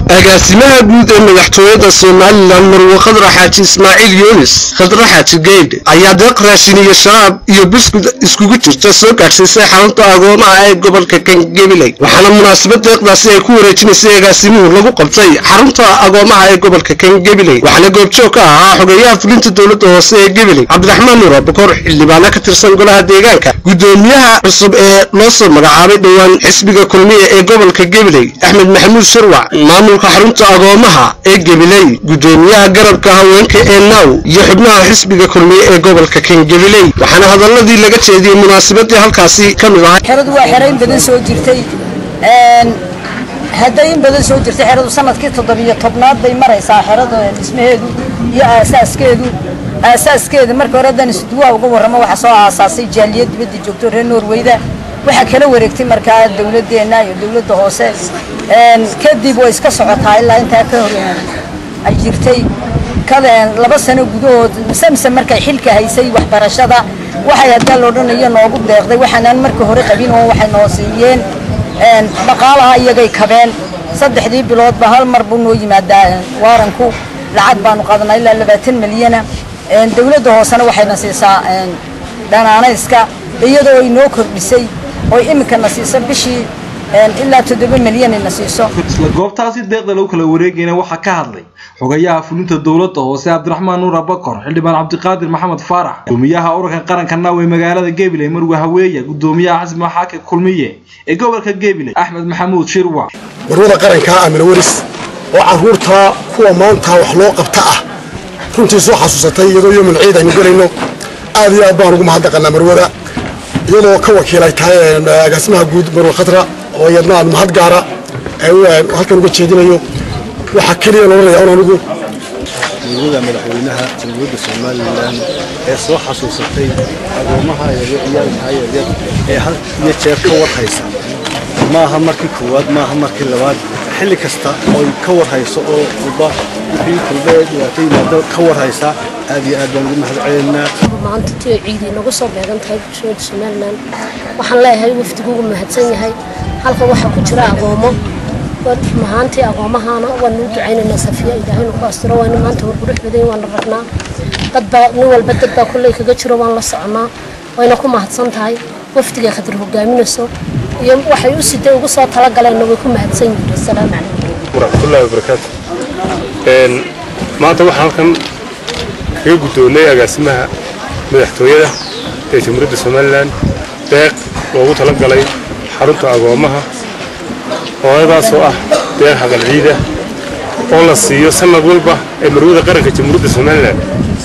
agaasimaha guud ee madaxtooyada somalilan marwe khadra xaaji ismaaciil yunis khadra xaaji geydh ayaa deeq raashin iyo sharaab iyo buskud iskugu jirta soo gaadhsiisay xarunta agoomaha ee gobolka kangabiley waxaana munaasabad deeqdaasi ay ku wareejinaysay agaasimuhu lagu qabtay xarunta agoomaha ee gobolka kangabiley waxaana goobjoog ka ahaa xogeeyaha fulinta dowladda hoose ee gabiley cabdiraxmaan nuura bokor xildhibaano ka tirsan golaha deegaanka gudoomiyaha cusub ee loo soo magacaabay dhowaan xisbiga kulmiya ee gobolka gabiley axmed maxamuud sharwac maamulka xarunta agoomaha ee gabiley gudoomiyaha garabka haweenka ee naw iyo xubnaha xisbiga kulmiye ee gobolka kangabiley waxaana hadaladii laga jeediyey munaasabadii halkaasi ka mid ahay xeradu waa xero in badan soo jirtay hadday in badan soo jirtay xeradu sanadkii toddobiyo tobnaad bay maraysaa xerada dhismaheedu iyo aasaaskeedu aasaaskeeda marka hore haddaan isduwaa uga warramo waxaa soo aasaasay jaaliyad dibadda joogto reer norweyda waxaa kala wareegtay markaa dowladeenna iyo dowladda hoose kadib way iska socotaa ilaa intaa ka hor ay jirtay laba sano gudahood samse markay xilka haysay waxbarashada waxay haddii la odhanayo noogu deeqday waxaanaan marka hore qabin oo waxay noo siiyeen dhaqaalaha iyagay kabeen saddexdii biloodba hal mar buu noo yimaadaa waaranku lacag baanu qaadanaa ilaa labaatan milyana dowladda hoosena waxayna siisaa dhanaanayska iyadoo ay noo kordhisay oo iminkana siiso bishii ilaa toddoba milyan ayna siiso isla goobtaasi deeqda lagu kala wareegayna waxaa ka hadlay xogayaha fulinta dowladda hoose cabdiraxmaan nuur abakor xildhibaan cabdiqaadir maxamed faarax gudoomiyaha ururka qaranka naaw ee magaalada gabiley marwe haweeya gudoomiyaha xasbi maxaaka kulmiye ee gobolka gabiley axmed maxamuud shirwac marwada qaranka amina weris oo caruurta kuwa maanta wax loo qabta ah runtii soo xasuusatay iyadoo yomul ciid aynu gelayno aad iyo aad baan ugu mahadnaqanaa marwada iyadoo ka wakiilay tahay agaasimaha guud marwe khadra oo iyadna aan mahad gaara halkan uga jeedinayo waxaa keliya looranaya un anigu dowlada madaxweynaha jamhuuriyadda somalilan ee soo xasuusatay agoomaha ciyaalka yaryar ee hal iyo jeer ka warhaysa maaha markii koowaad maaha markii labaad xilli kasta ooy ka warhayso oo walba wixii kulba ee dhibaato yimaado ka warhaysa aad iyo aad baan ugu mahad celeynaa maanta tiyo ciidi inagu soo beegan tahay bulshooda somalilan waxaan leeyahay wafdigu ugu mahadsan yahay halka waxaa ku jira agoomo mahaantii agoomahana waanu u ducaynaynaa safiya ilaahaynu ku astiro waana maanta warqurux badan waana ragnaa dadbaa nin walba dad baa kulley kaga jiro waan la soconaa wayna ku mahadsan tahay wafdiga khadar hogaaminayso iyo waxay u siday ugu soo talagaleenna way ku mahadsan yihiin asalaamu calaykum waraxmatullahi wabarakaatu maanta waxaan halkan kaga guddoonnay agaasimaha madaxtooyada ee jamhuuriyadda somalilan deeq loogu talagalay xarunta agoomaha hooyadaasoo ah deeq haqal ciida oo la siiyo sanad walba ee marwada qaranka jamhuuriyadda somalilan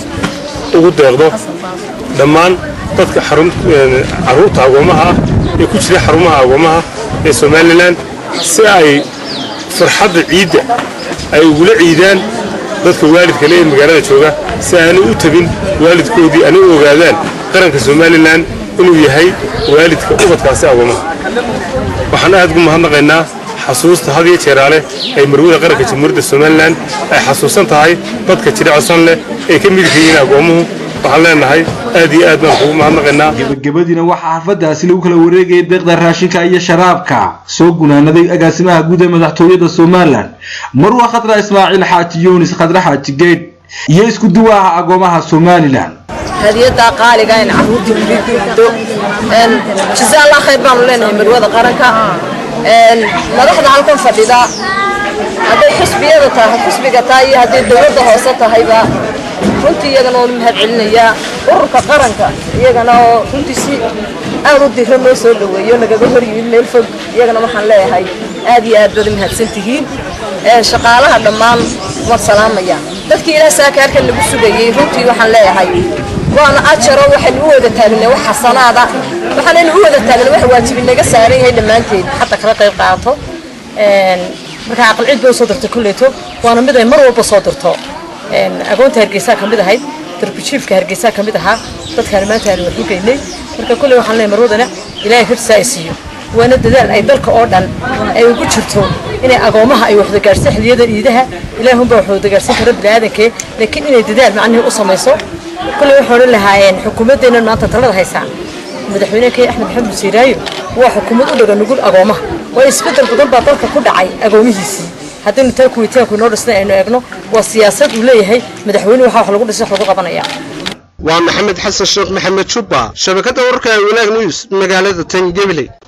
ugu deeqdo dhammaan dadka carruurta agoomaha ah ee ku jira xarumaha agoomaha ee somalilan si ay farxadda ciidda ay ugula ciidaan dadka waalidka le ee magaalada jooga si aanay u tabin waalidkoodii aanay u ogaadaan qaranka somalilan inuu yahay waalidka ubadkaasi agoomaha waxaan aad ugu mahadnaqaynaa xasuusta had iyo jeeraale ay marwada qaranka jamhuuriyadda somalilan ay xasuusan tahay dadka jira codsan leh ay ka midka yihiin agoomuhu waxaan leenahay aad iyo aad baan kugu mahadnaqaynaa gebagabadiina waxaa xafadaasi lagu kala wareegayay deeqda raashinka iyo sharaabka soo gunaanaday agaasimaha guud ee madaxtooyada somalilan marwa khadra ismaaciil xaaji yunis khadra xaaji geydh iyo isku duwaha agoomaha somalilan hadiyada qaaliga in caruurtii wili guddo jazaa allah khayr baanu leenahay marwada qaranka madaxda halkan fadhida hadday xisbiyada tahay xisbiga tahay iyo hadday dowladda hoose tahayba runtii iyagana oonu mahad celinayaa ururka qaranka iyagana oo runtii si aad u diro loo soo dhaweeyo nagaga hor yimid meel fog iyagana waxaan leeyahay aad iyo aad baad u mahadsan tihiin shaqaalaha dhammaan waan salaamaya dadkii ilaa saakaarkan lagu sugayey runtii waxaan leeyahay waana ajaro waxaynu u wada taagnay wax xasanaada waxaanaynu u wada taagnay wax waajibi naga saaran yahay dhammaanteed xataa kala qayb qaato marka aqal cid bay usoo dirtay kulleeto waana mid ay mar walba soo dirto agoonta hargeysaa ka mid ahayd darbijiifka hargeysaa ka mid ahaa dadkaan maanta aanu wax u geynay marka kulley waxaan leeyahay marwadana ilaahay hortiisa ay siiyo waana dadaal ay dalka oo dhan ay ugu jirto inay agoomaha ay waxda gaarhsan xiliyada iidaha ilaahunbaa wax wada gaarhsan kara biniaadankee laakiin inay dadaal macnihii u samayso kulley waxay odhan lahaayeen xukuumaddeennan maanta talada haysaa madaxweyne kay axmed maxamed siiraayo waa xukuumad u dhaga nugul agoomaha waa isbeddel badan baa dalka ku dhacay agoomihiisii haddaynu taa kuwitaanku inoo dhisnay aynu eegno waa siyaasad uu leeyahay madaxweynuhu waxaa wax lagu dhisay wax lagu qabanaya waa maxamed xasan sheekh maxamed jubba shabakadda warka ee wanaag news magaalada tan gabiley